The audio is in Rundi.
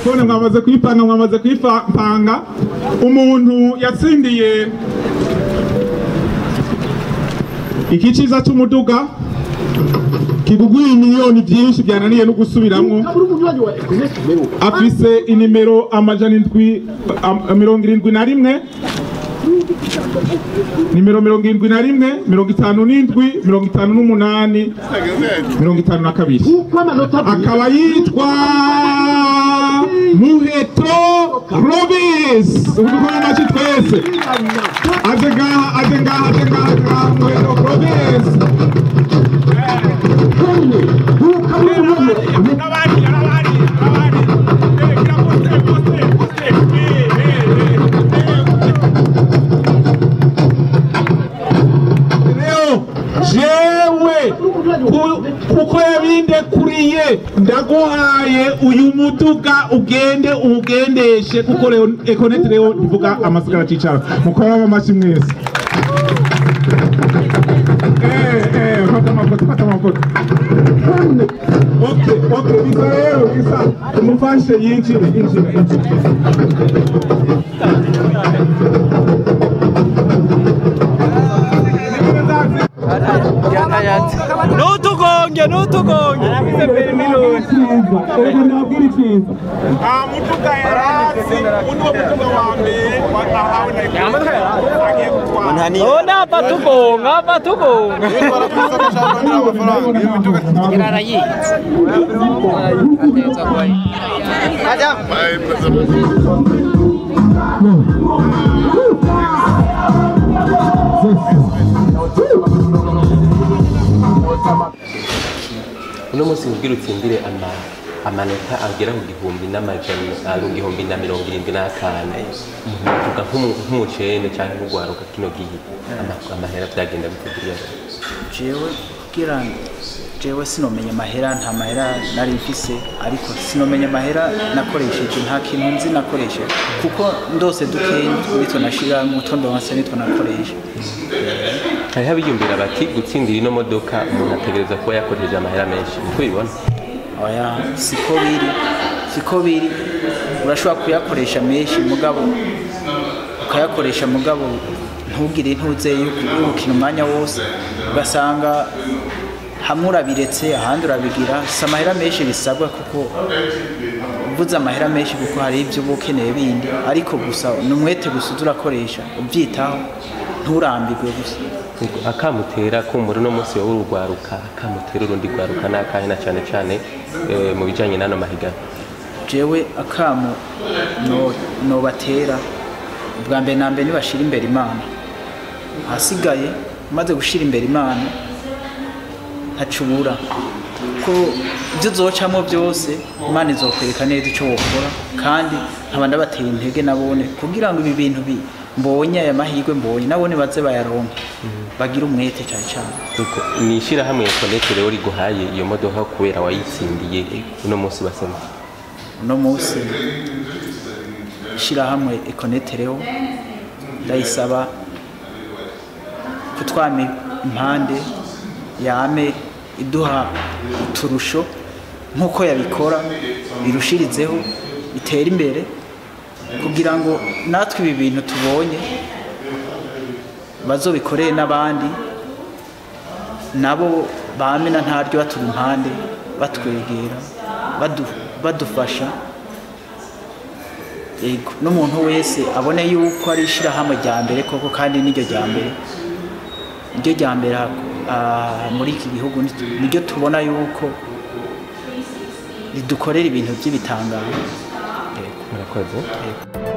telefone mwamaze kuyipanga mwamaze kuyipanga umuntu yatsindiye iki ciza c'umuduga kiguguye miliyoni vyinshi byananiye no gusubiramwo uri umunywanyi wa ekonete rero afise inimero amajana indwi am- mirongo irindwi na rimwe nimero mirongo irindwi na rimwe mirongo itanu n'indwi mirongo itanu n'umunani mirongo itanu na kabiri kuko amanota abiri akaba yitwa muheto robis udukora amashi twese aje ngaha aje ngaha aje ngaha aje ngaha muheto robis kane kuko ari umunywanyi wa ekonete rero jewe ku- kuko yabindekuriye ndaguhaye uyu muduga ugende uwugendeshe kuko rero ekonete rero ndivuga amasigara cicara mukora amashi mwese Eh, eh, fata amafoto fata amafoto Okay, okay, bisa rero bisa umufashe yinjire yinjire yinjire Nutugonge, nutugonge. mutuga yarasi uno mutuga wa mbere wahawe na agiye gutwara Ona hapa tugonga, hapa tugonga. uno munsi kugira utsindire ama amanota agera ku gihumbi n'amajana ah, ku gihumbi na mirongo irindwi n'atanu uvuga nk'umu- nk'umucene cyangwa nk'ugwaruka kino gihe ama- amahera byagenda bikugirira jewe kugira jewe sinomenya amahera nta mahera nari mfise ariko sinomenya amahera nakoresheje nta kintu nzi nakoresheje kuko ndose dukeyi nitwo nashira mutwo ndonse nitwo nakoresha hariho abiyumvira bati gutsindira ino modoka umuntu ategereza kuba yakoresheje amahera menshi uko ubibona oya siko biri siko biri urashobora kuyakoresha menshi mugabo ukayakoresha mugabo ntugire intuze y'ugukina umwanya wose ugasanga hamwe urabiretse ahandi urabigira si amahera menshi bisabwa kuko uvuze amahera menshi kuko hari ibyo uba ukeneye bindi ariko gusa ni umwete gusa uza urakoresha ubyitaho nturambirwe gusa akamutera kumbura uno munsi wowe urugwaruka akamutera urundi rwaruka ni akahe na cyane cyane eh, mu bijyanye n'ano mahiganwa jewe akamu no- nobatera ubwa mbere na mbere nibashira imbere imana ahasigaye umaze gushira imbere imana ntacubura ko ibyo uzocamo byose imana izokwereka neza icyo wokora kandi nkaba ndabateye intege nabone kugira ngo ibi bintu bi mbonye aya mahirwe mbonye nabone baze bayaronke bagire umwete cyane cyane Nuko ni ishyirahamwe konete rero riguhaye iyo modoka kubera wayitsindiye uno munsi basema uno munsi ishyirahamwe ekonetereho ndayisaba kutwama impande yame iduha uturusho nk'uko yabikora birushirizeho bitera imbere kugira ngo natwe ibi bintu tubonye bazobikoreye n'abandi nabo bamena ntaryo batura impande batwegera badu- badufasha yego n'umuntu wese abone yuko ari ishyirahamwe rya mbere koko kandi n'iryo rya mbere iryo rya mbere ah, muri iki gihugu ni- niryo tubona yuko ridukorera ibintu by'ibitangazo murakoze Yego.